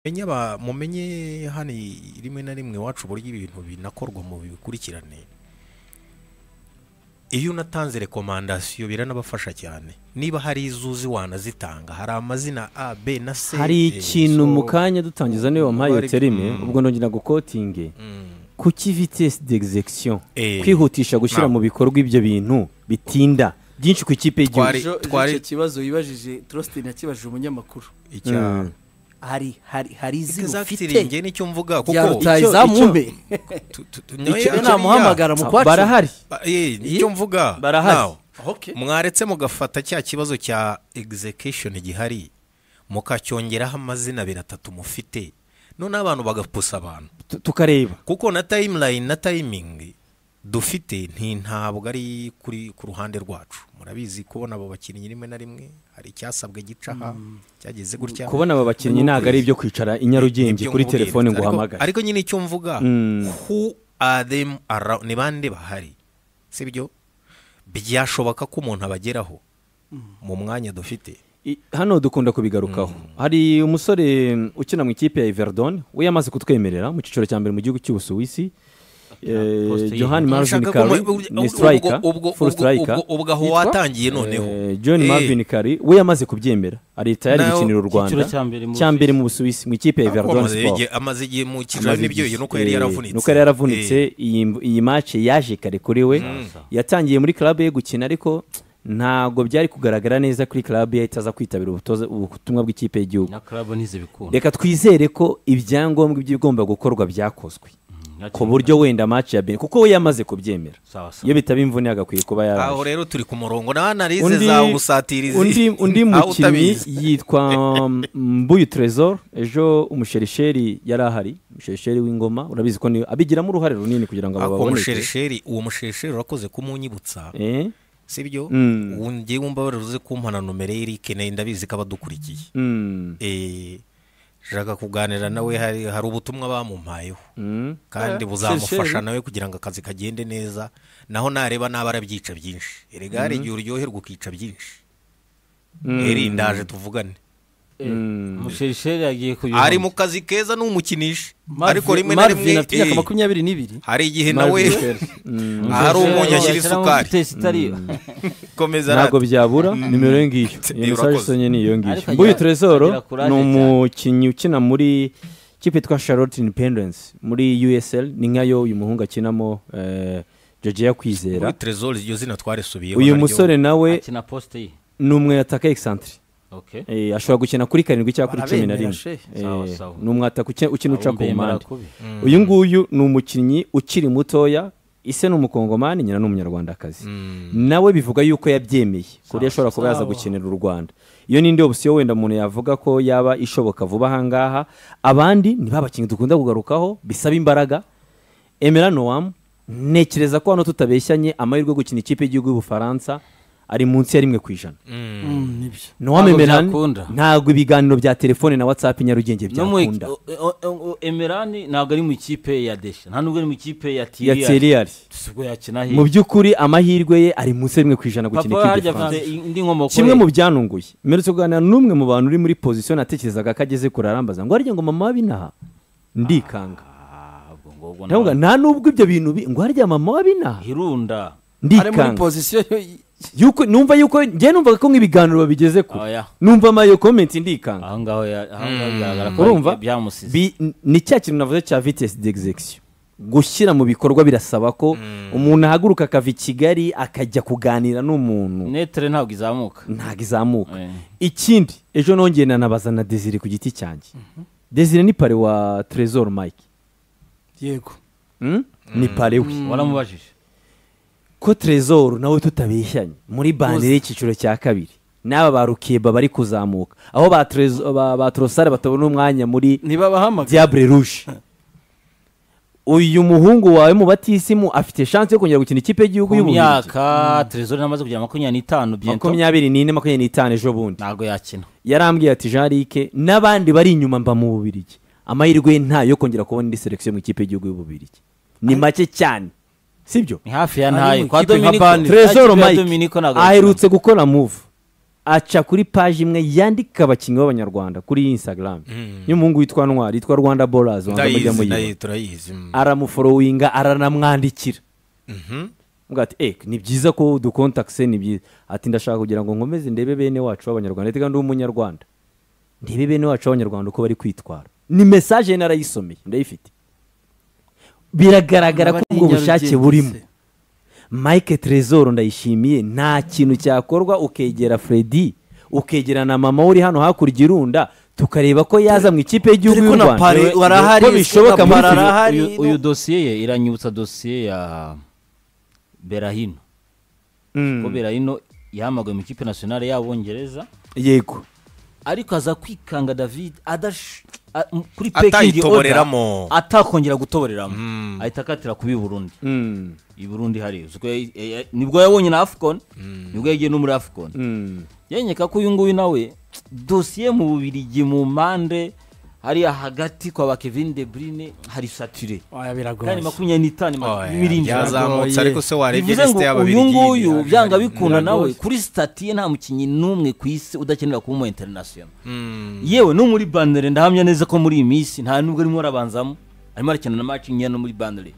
Mumenye aba- mumenye hano rimwe na rimwe iwacu uburyo ibintu binakorwa mu bikurikirane iyo unatanze rekomandasiyo biranabafasha cyane niba hari izo uzi wanazitanga hari amazina a b na c hari eh, ikintu so- mu kanya dutangiza niyo wampaye iyo bari- terime Mm. ubwo ndongera gukotinge Mm, kuki vitesi degizegisiyo eh, kwihutisha gushyira ntabwo. mu bikorwa ibyo bintu bitinda byinshi ku ikipe y'igihugu Twari- Ejo- ejo twari- icyo kibazo wibajije turositini yakibajije umunyamakuru icya Mm. hari hari hari izina Exactly, ufite njye nicyo mvuga rya kuko rutayizamumbe tu- tu- tu- icyo nyoye- namuhamagara mu kwacu barahari Ba- eh, nicyo mvuga Barahari. Now, Okay. mwaretse mugafata cya kibazo cya execution gihari mukacyongeraho amazina abiri atatu mufite noneho abantu bagapusa abantu tu- tukareba kuko na timeline na timing dufite nti ntabwo ari kuri ku ruhande rwacu murabizi kubona abo bakinnyi rimwe na rimwe hari icyasabwe gica aha cyageze gutya kubona aba bakinnyi ntabwo ari ibyo kwicara i Nyarugenge Ibyo kuri nkubwira. telefone ngo Ariko- uhamagare ariko nyine icyo mvuga Mm. who are them around ni bande bahari sibyo byashoboka ko umuntu abageraho mu mwanya dufite I- hano dukunda kubigarukaho hari umusore mm, ukina mu ikipe ya Everdon we yamaze kutwemerera mu cyiciro cya mbere mu gihugu cy'ubusuwisi Eh, Poste ye. Johan Marvin Nshaka Kari ko mu- ubwo- ni ubwo- striker ubwo- full ubwo- striker ubwo- ubwo aho Yitwa? watangiye noneho Eh, John Eh, Marvin Kari we yamaze kubyemera arita yari Nawe- gukinira u Rwanda Icyiciro cya mbere mu cya mbere mu Busuwisi mu ikipe ya ariko Everdon amaze Sport igihe- amaze igihe mu kigo Amaze n'ibyo igihe- nuko yari eh, yaravunitse nuko yari yaravunitse Eh, iyi mb- iyi mace yaje kare kuri we yatangiye muri club ye gukina ariko ntabwo byari kugaragara neza kuri club ye itaza kwitabira ubutoza- ubutumwa bw'ikipe y'igihugu na club ntizibikunda reka twizere ko ibyangombwa by'ibigomba gukorwa byakozwe Nta ku buryo wenda match ya bene kuko we yamaze kubyemera sawa sawa iyo bitaba imvune yagakwiye kuba aho yaraje rero turi ku murongo na analize zawe ubusatirizi undi, undi aho mukinnyi utabizi. yitwa mbuyu tresor ejo umusherisheri yari ahari umusherisheri w'ingoma urabizi ko ni- abigiramo uruhare runini kugira ngo aba ako baboneke musherisheri uwo musherisheri urakoze kumunyibutsa Eh? sibyo Mm. ubu ngewe wumva baruze kumpana nomero y'irike nayo ndabizi ko abadukurikiye Mm. Eh, nshaka kuganira nawe hari hari ubutumwa bamumpayeho Mm. kandi Eh, buzamufasha Seychelles. nawe kugira ngo akazi kagende neza naho nareba naba arabyica byinshi erega hari igihe uryoherwa ukica byinshi eri ndaje tuvugane umusheri yagiye kubiha ari mu kazi keza n'umukinisha Marvin- ariko rimwe na rimwe Marvin afite imyaka eh, makumyabiri n'ibiri hari igihe nawe ahari umunyu ashyira isukari komeza ntabwo rata byabura nimero iyo ngiyo iyo Eh, mesaje urakoze. sonye ni iyo Ariko ngiyo agira- mbuyu tresor agira courage ni cyane. umukinnyi ukina muri kipe yitwa charlotte independence muri usl ni nkayo uyu muhungu akinamo eh, georgia kwizera kuri trezor iryo zina twarisubiyeho uyu naryo. musore nawe akina posite ye ni umwataka egisantire okay Eh, ashobora gukina kuri karindwi cyangwa kuri cumi na Barabemera, rimwe she. Eh, Sawa, sawa. ni umwataka uke- ukina uca ku Abumbe mpande barakubi. uyu nguyu ni umukinnyi ukiri mutoya ise ni umukongomani nyina ni umunyarwandakazi nawe bivuga yuko yabyemeye ku buryo ashobora kuba yaza gukinira u rwanda iyo ni indi opsiyo wenda umuntu yavuga ko yaba ishoboka vuba ahangaha abandi ni ba bakinnyi dukunda kugarukaho bisaba imbaraga emera nowamu ntekereza ko hano tutabeshyanye amahirwe yo gukina ikipe y'igihugu y'ubufaransa ari munsi ya rimwe ku ijana Mm, nibyo nowamu Ntabwo emerani byakunda. ntabwo ibiganiro bya telefone na watsapu nyarugenge no mu byakunda o- o- o- emerani ntabwo ari mu ikipe ya desha nta nubwo ari mu ikipe ya ya tiriyari teriyari ubwo yakina mu hirya by'ukuri amahirwe ye ari munsi ya rimwe ku ijana papa gukina we ikipe harya afite y'igifaransa indi nkomoko kimwe ye. mu byanunguye mperutse kuganira n'umwe mu bantu uri muri pozisiyo natekerezaga ko ageze kure arambaza ngo harya ngo mama w'abinaha ndikanga Ah, ubwo ngubwo ndavuga nta na- nubwo ibyo bintu bi- ngo harya mama w'abinaha ari hirunda muri ndikanga pozisiyo yo- yuko numva yuko njye numvaga ko nk'ibiganiro babigeze kure Oya. numva amayo komenti ndikanga aho ngaho ya- aho ngaho bigaragara ko urumva byamusize Bi- n- ni cya kintu navuze cya vitesi degizegisiyo gushyira mu bikorwa birasaba ko umuntu ahaguruka akava i kigali akajya kuganira n'umuntu netere ntabwo izamuka ntabwo izamuka Eh. ikindi ejo nongeye nanabaza na desire ku giti cyanjye desire ni pare wa trezor mike yego Mm? ni pare we waramubajije ko trezor nawe tutabeshyanye muri bandire y'icyiciro cya kabiri n'aba ba rukeba bari kuzamuka aho ba Trezo- ba- ba torosare batabona umwanya muri ntibabahamagara diable rouge uyu muhungu wawe mu batisimu afite chance yo kongera gukina ikipe y'igihugu ku y'ububiligi myaka terezori namaze kugira makumyabiri n'itanu biento makumyabiri n'ine makumyabiri n'itanu ejo bundi ntabwo yakina yarambwiye ati jean Luc n'abandi bari inyuma mba mu bubirigi amahirwe ye ntayo kongera kubona indi selekisiyo mu ikipe y'igihugu y'ububirigi ni make cyane sibyo ni hafi ya Ari ntayo mu kwa ikipe nka dominiko Burnley. Ya trezor kipe ya mike dominiko ntabwo yakina. aherutse gukora move aca kuri paji imwe yandika abakinnyi b'abanyarwanda kuri instagram y'umuhungu witwa ntwari yitwa rwanda borazi wanza mujya ndayizi muyiba nayo turayizi mm. aramuforowinga aranamwandikira Mhm. Mvuga ati eh ni byiza ko udukontakise ni byiza ati ndashaka kugira ngo nkomeze ndebe bene wacu b'abanyarwanda ndetse kandi umunyarwanda ndebe bene wacu b'abanyarwanda uko bari kwitwara ni mesaje narayisomeye ndayifite biragaragara ko ubwo bushake burimo mike trezor ndayishimiye nta kintu cyakorwa ukegera fredi ukegera na mama we uri hano hakurya irunda tukareba ko yaza mu ikipe y'igihugu Dore ko y'u na rwanda Pare Dore- warahari, ko bishoboka muri Singapore Fili- Hari Uyu- no- uyu dosiye ye iranyibutsa dosiye ya berahino Mm, ko berahino yahamagawe mu ikipe nasiyonari y'abongereza yego ariko aza kwikanga david adash a- m- kuri pekingi atayitoboreramo atakongera gutoboreramo ahita akatira kubi burundi Mm, i burundi hariya Ubwo yari- ya- ya- nibwo yabonye na afcon nibwo yagiye no muri afcon mm. yenyeka ko uyu nguyu nawe dosiye mu bubirigi mu mpande hariya hagati kwa ba kevin de brine hari satire oya kandi biragoye makumyabiri n'itanu ma- Oya, n'irindwi byazamutse ariko se warebye bivuze ngo lisite y'ababiligi uyu nguyu hari- byanga bikunda Biragoye. nawe kuri sitati ye nta mukinnyi n'umwe ku isi udakenera kuba umu interinasiyona yewe no muri bandere ndahamya neza ko muri iyi minsi nta nubwo arimo arabanzamo arimo arakina na macingi no muri bandere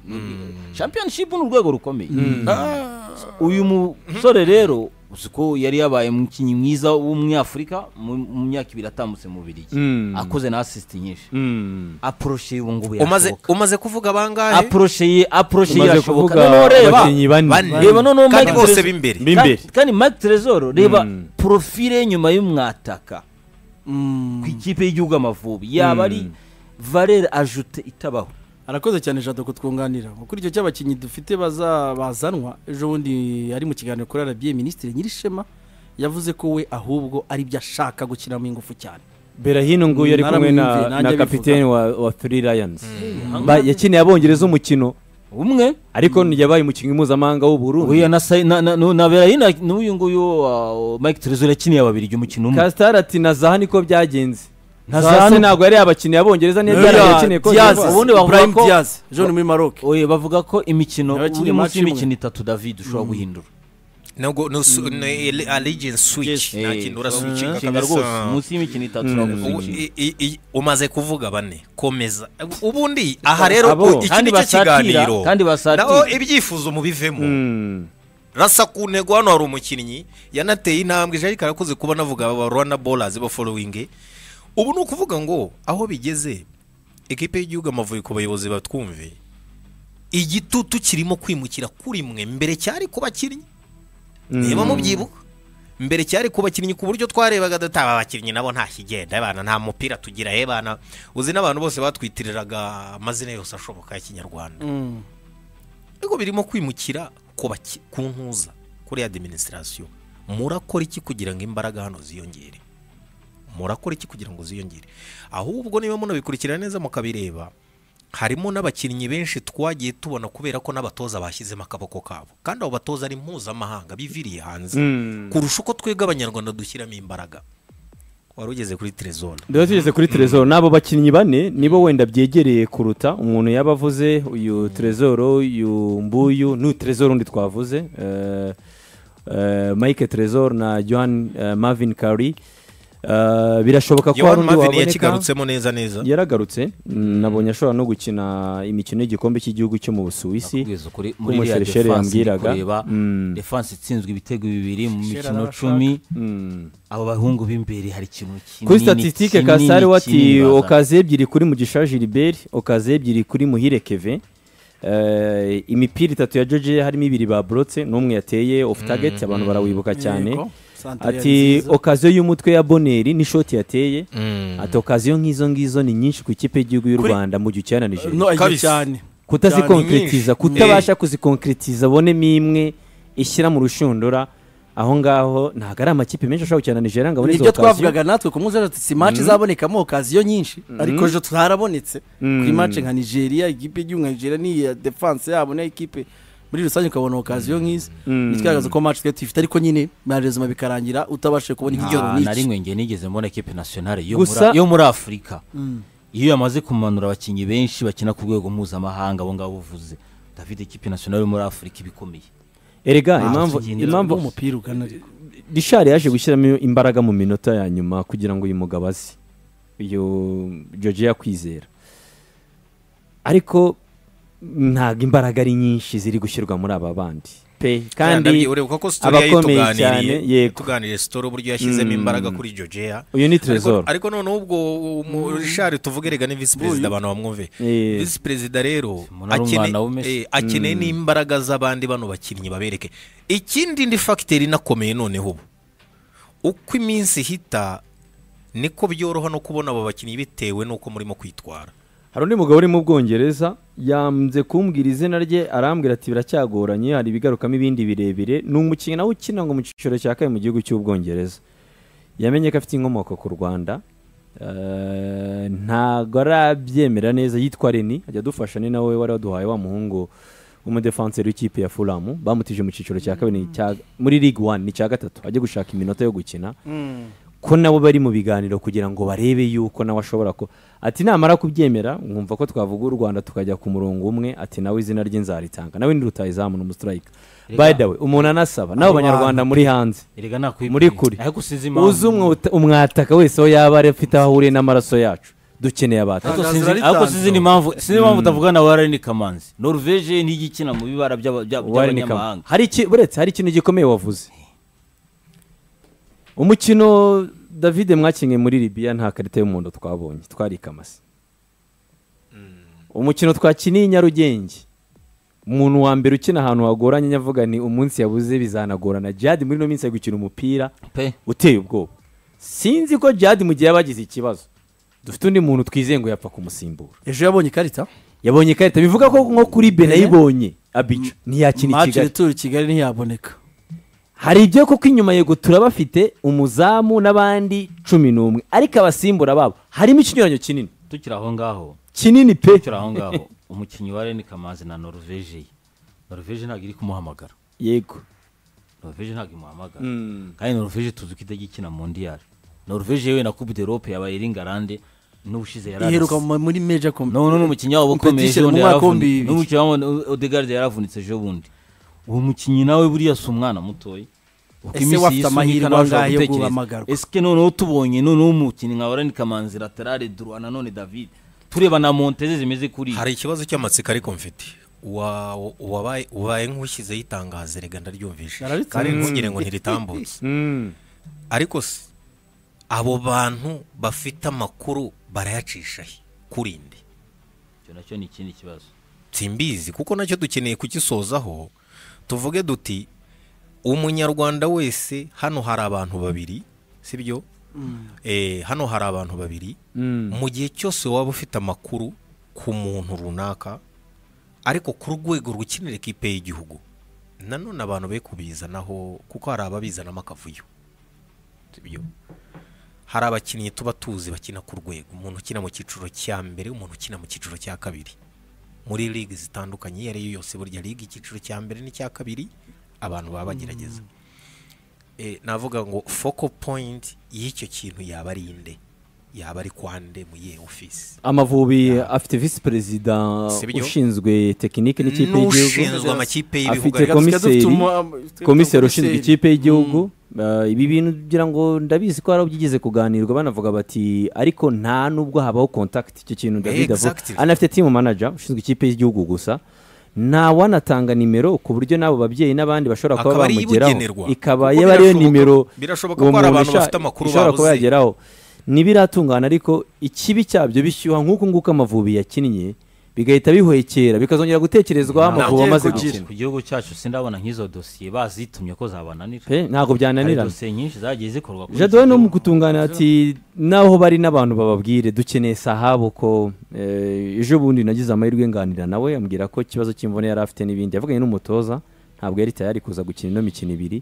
championship ni urwego rukomeye Ah, uyu musore rero uzi ko yari yabaye umukinnyi mwiza w'umunyafurika mu mu myaka ibiri atambutse mu birigi Mm. akoze na asisiti nyinshi Mm. aporoshe ubu ngubu umaze yashoboka umaze kuvuga bangahe aporosheye aporosheye Tumaze irashoboka kuvuga noneho reba abakinnyi bane Bane. reba noneho kandi Mike bose Trezor- b'imbere Bi- b'imbere. Ka- kandi Mike Trezor reba Mm. porofile ye nyuma y'umwataka Mm. ku ikipe y'igihugu Amavubi yaba ari valere ajute itabaho arakoze cyane jado kutwunganira kuri icyo cy'abakinnyi dufite baza- bazanwa ejo bundi ari mu kiganiro kuri arabiye minisitiri nyirishema yavuze ko we ahubwo ari byo ashaka gukinamo ingufu cyane berahino nguyu ari kumwe na, Naramwumviye, nanjye na bivuga. kapiteni wa, wa three lions Ba- yakineye abongereza umukino umwe ariko yabaye umukinnyi mpuzamahanga w'uburundi uyu na Sai- na- na- na- na Berahino n'uyu nguyu uh, Mike Trezor yakiniye ababiri umukino umwe kasitari ati na zaha niko byagenze na Na zaha Zaha- ntabwo yari abakinnyi abongereza niyo Uriya byari yakineye ko Diaz, Divoire. ubundi bavuga Ibrahim ko- Diaz. John muri Maroc Oye, bavuga ko imikino Nawe yakiniye uri munsi match imwe. y'imikino itatu David ushobora guhindura nubwo nusu- ni allegiance switch nta kintu urasubikinga Shinga rwose munsi y'imikino itatu ushobora Ubu- guhindura i- i- i- umaze kuvuga bane komeza ubundi aha rero Abo. u- iki ni Kandi cyo basatira, kiganiro kandi basatira. naho ibyifuzo mubivemo Mm. rasa ku ntego hano hari umukinnyi yanateye intambwe ijana ariko arakuze kuba navuga aba rwanda bolazi baforowinge ubu ni ukuvuga ngo aho bigeze ekipe y'igihugu amavubi ku bayobozi batwumve igitutu kirimo kwimukira kuri mwe mbere cyari ku bakinnyi niba mubyibuka mbere cyari ku bakinnyi ku buryo twarebaga dutaba abakinnyi nabo nta kigenda abana nta mupira tugira eh, bana uzi n'abantu bose batwitiriraga amazina yose ashoboka y'ikinyarwanda Mm. ariko birimo kwimukira ku baki- ku ntuza kuri adiminisitirasiyo murakora iki kugira ngo imbaraga hano ziyongere murakora iki kugira ngo ziyongere ahubwo niba munabikurikira neza mukabireba harimo n'abakinnyi benshi twagiye tubona kubera ko n'abatoza bashyizemo akaboko kabo kandi abo batoza ari mpuzamahanga biviriye hanze Mm. kurusha uko twebwe abanyarwanda dushyiramo imbaraga wari ugeze kuri terezone Ndeba tugeze kuri Trezor n'abo bakinnyi bane nibo wenda byegereye kuruta umuntu yaba avuze uyu Trezor uyu Mbuyu n'uyu Trezor undi twavuze eh, eh, Mike Trezor na Johan eh, Marvin Kari birashoboka ko hari yohani undi mavini waboneka yakikarutsemo neza neza yaragarutse mm, nabonye ashobora no gukina imikino y'igikombe cy'igihugu cyo mu Busuwisi nakubwiza ukuri ko muri iriya umuserikare defanse ndi yambwiraga. kureba Mm. defanse itsinzwe ibitego bibiri mu Shearer mikino arashaka. cumi Mm. aba bahungu b'imbere hari ikintu kinini kuri statisitike kinini, kasare wati kinini bazana. okaze ebyiri kuri mugisha gilbert okaze ebyiri kuri muhire keve Eh, imipira itatu ya joje harimo ibiri baburotse n'umwe yateye ofu tageti abantu barawibuka cyane Yego. Santere yari ati nziza. okaziyo y'umutwe ya boneri n'ishoti yateye Mm. ati okaziyo nk'izo ngizo ni nyinshi ku ikipe y'igihugu y'u Kuri- rwanda mu gihe ucyana nigeria no agiye Kabisa. cyane kutazikonkretiza nyinshi. kutabasha kuzikonkretiza bonemo imwe ishyira mu rushundura aho ngaho ntabwo ari amakipe menshi ashobora gukina na nigeria ngo abone izo nibyo okaziyo twavugaga natwe ku munsi w'ejo si maci zabonekamo okaziyo nyinshi ariko ejo tutarabonetse kuri maci nka nigeria ikipe y'igihugu nka nigeria n'iya defanse yabo n'iya ekipe muri rusange ukabona okaziyo nk'izi bitwagaragaza ko maci twari tuyifite ariko nyine marezima bikarangira utabashije kubona igitego Nta- na nk'iki rimwe ngiye nigeze mbona ekipe nasiyonari yo Gusa- muri- yo muri afurika iyo yamaze kumanura abakinnyi benshi bakina ku rwego mpuzamahanga abo ngabo uvuze david ekipe nasiyonari yo muri afurika iba ikomeye erega Ah, impamvu tugendera impamvu umupira ugana ariko rishari yaje gushyiramo imbaraga mu minota ya nyuma kugira ngo uyu mugabo aze iyo george yakwizera ariko ntabwo imbaraga ari nyinshi ziri gushyirwa muri aba bandi pe kandi ureba ko sitori yari abakomeye cyane tuganiriye yego tuganiriye sitori uburyo yashyizemo imbaraga kuri jojea uyu ni trezor ariko noneho ubwo mu- Richard tuvuge rega ni visi perezida abantu bamwumve Eh. visi perezida rero Umuntu ari akene- umwana wa Messi. eh, akeneye n'imbaraga z'abandi bano bakinnyi babereke ikindi ndi fagiteri inakomeye noneho ubu uko iminsi ihita niko byoroha no kubona abo bakinnyi bitewe n'uko murimo kwitwara hari undi mugabo uri mu bwongereza yanze kumbwira izina rye arambwira ati biracyagoranye hari ibigarukamo ibindi birebire ni umukinnyi nawe ukina ngo mu cyiciro cya kabiri mu gihugu cy'ubwongereza yamenye ko afite inkomoko ku rwanda Eh, ntabwo arabyemera neza yitwa reni ajya adufasha ni nawe wari waduhaye wa muhungu w'umudefanseri w'ikipe ya furamu bamutije mu cyiciro cya kabiri cya- muri ligue one ni cya gatatu ajya gushaka iminota yo gukina ko nabo bari mu biganiro kugira ngo barebe yuko nawe ashobora ko ati namara kubyemera mwumva ko twavuga u rwanda tukajya ku murongo umwe ati nawe izina rye nzaritanga nawe ni rutayizamu ni umusitirayika by the way umuntu anasaba nabo Abo banyarwanda muri hanze erega nakwibwira muri kuri ariko usize impamvu uzi umwota- umwataka wese aho yaba ari afite aho ahuriye n'amaraso yacu dukeneye abataka ariko Tangazo sinzi raritanzwe. ariko sinzi n'impamvu sinzi impamvu utavugana na warene kamanzi norvege niyo igikina mu bibara by'aba- by'a- Warren Kamanzi. by'abanyamahanga hari iki buretse hari ikintu gikomeye wavuze umukino david mwakinnye muri libiya nta karita y'umuhondo twabonye twari ikamasi umukino twakiniye i nyarugenge umuntu wa mbere ukina ahantu hagoranye ajya avuga ni umunsi yabuze bizanagorana jihadi muri ino minsi ari gukina umupira pe uteye ubwoba sinzi ko jihadi mu gihe yaba agize ikibazo dufite undi muntu twizeye ngo yapfa kumusimbura ejo yabonye ikarita yabonye ikarita bivuga ko nko kuri benayibonye abica ntiyakina i maci kigali returu kigali ntiyaboneka hari ibyo kuko inyuma yego turabafite umuzamu n'abandi cumi n'umwe ariko abasimbura babo harimo ikinyuranyo kinini tukiri aho ngaho kinini pe tukiri aho ngaho umukinnyi warene kamanzi na norvege norvege ntabwo iri kumuhamagara yego norvege ntabwo imuhamagara Mm. kandi norvege tuzi ko idagikina mu ndiyari norvege yewe na coupe d'europe yabaye ringarande n'ubushize yararase. iheruka mu- muri meja kombi none n'umukinnyi wabo ukomeye Competition ejo mu bundi mwaka yaravunitse. w'ibihumbi bibiri. n'umukinnyi wabo odegarde yaravunitse ejo bundi uwo mukinnyi nawe buriya si umwana mutoya Uko Ese iminsi wafite yisunika amahirwe nawe ushobora angahe yo gutekereza. guhamagarwa? esike noneho tubonye noneho umukinnyi nka warani kamanzi laterale droit nanone david tureba na monteze zimeze kuri hari ikibazo cy'amatsiko ariko mfite Wa- wabaye ubaye nk'ushyizeho itangazo rega ndaryumvise Nararitse. kandi ntugire ngo ntiritambutse ariko se abo bantu bafite amakuru barayacisha he kuri nde icyo nacyo ni ikindi kibazo simbizi kuko nacyo dukeneye kugisozaho tuvuge duti umunyarwanda wese hano hari abantu babiri sibyo Eh, hano hari abantu babiri mu gihe cyose waba ufite amakuru ku muntu runaka ariko ku rwego rukinira ikipe y'igihugu nanone abantu be kubizanaho kuko hari ababizanamo akavuyo sibyo hari abakinnyi tuba tuzi bakina ku rwego umuntu ukina mu cyiciro cya mbere umuntu ukina mu cyiciro cya kabiri muri ligue zitandukanye iyo ari yo yose burya ligue icyiciro cya mbere n'icya kabiri abantu baba bagerageza Eh, navuga ngo focal point y'icyo kintu yaba ari inde yaba ari kwande mu yihe ofisi amavubi afite visi perezida Sibyo. ushinzwe tekinike n'ikipe y'igihugu n'ushinzwe amakipe y'ibihugu afite ariko komiseri dufite komiseri ushinzwe ikipe y'igihugu Eh, ibi bintu ngira ngo ndabizi ko hari byigeze kuganirwa banavuga bati ariko nta nubwo habaho contact icyo kintu David avuga Exactly. anafite team manager ushinzwe ikipe y'igihugu gusa nta wanatanga nimero ku buryo n'abo babyeyi n'abandi bashobora kuba Akaba ari bamugeraho ibugenerwa. ikaba Kuko yaba ariyo birashoboka- nimero birashoboka uwo ko hari muntu abantu isha- bafite amakuru ishobora kuba babuze. yageraho ntibiratungana ariko ikibi cyabyo bishyuha nk'uko nguko amavubi yakinnye bigahita bihwekera bikazongera gutekerezwaho amavubi Ntagiye amaze kugira. gukina ku gihugu cyacu sindabona nk'izo dosiye bazitumye ko zabananira Pe, ntabwo hari byananirana dosiye nyinshi zagiye zikorwa kuri jado iki no mu gihugu. gutungana ati naho bari n'abantu bababwire dukeneye sahabu ko eh, ejo bundi nagize amahirwe nganira nawe ambwira ko ikibazo cy'imvune yari afite n'ibindi yavuganye n'umutoza ntabwo yari tayari kuza gukina ino mikino ibiri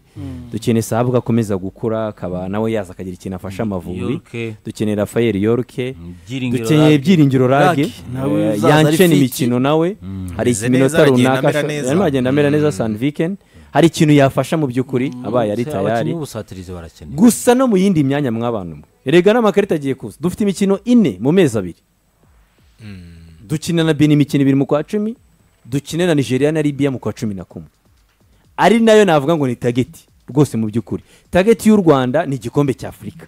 dukeneye sahabu ko akomeza gukura akaba nawe yaza akagira ikintu afasha amavubi Yorke. dukeneye rafayeli yorke Byiringiro dukeneye Rage. byiringiro rage Rage, nawe eh, uzaza ari yancene fit. imikino nawe hari Ameze iminota neza, agenda runaka amera ashobora- neza. arimo agenda amera neza sani vikeni hari ikintu yafasha mu by'ukuri abaye ari Se, tayari abakinnyi b'ubusatirizi barakeneye gusa no mu yindi myanya mw'abantu mwe erega n'amakarita agiye kuza dufite imikino ine mu mezi abiri dukina na bini imikino ibiri mu kwa cumi dukine na nigeria na libya mu kwa cumi na kumwe ari nayo navuga ngo ni tageti rwose mu by'ukuri tageti y'u rwanda ni igikombe cy'afurika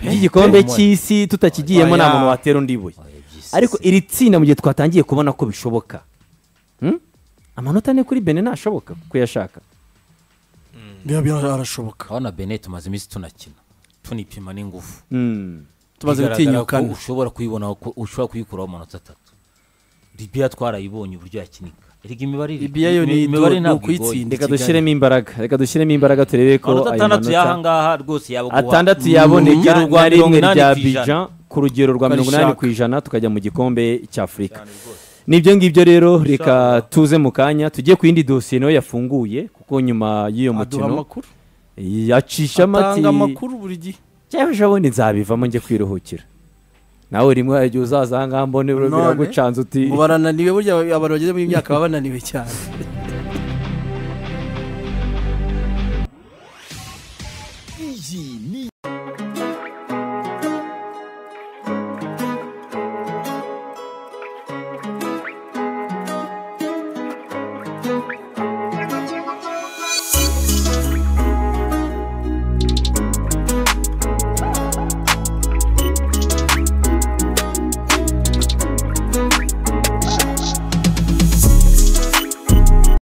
igikombe cy'isi tutakigiyemo nta Oya. muntu watera undi ibuye ariko iri tsinda mu gihe twatangiye kubona ko bishoboka Hmm? amanota ane kuri bene ntashoboka kuyashaka biba biba- arashoboka urabona bene tumaze iminsi tunakina tunipima n'ingufu Hmm. tumaze Bigaragara gutinyukana ko ushobora kuyibonaho ko ushobora kuyikuraho amanota atatu libiya twarayibonye uburyo yakinika erega imibare iri- Libiya yo ni du- imibare ni ntabwo igoye ukuyitsinda. reka Kigali. dushyiremo imbaraga reka dushyiremo imbaraga turebe ko amanota ayo atandatu manota y'ahangaha rwose yabaguha atandatu mu yaboneka rugero rwa na rimwe mirongo rya inani ku ijana. bijan ku rugero rwa mirongo inani ku Ukarishaka. ijana tukajya mu gikombe cy'afurika nibyo ngibyo rero reka tuze mu kanya tujye ku yindi dosiye nayo yafunguye kuko nyuma y'uyo aduha mukino amakuru yacisha amati atanga amakuru buri gihe cyangwa ejobundi nzabivamo njye kwiruhukira nawe rimwe hari igihe uzaza ahangaha mbone None, biragucanza uti ngo barananiwe burya abantu bageze mu myaka baba bananiwe cyane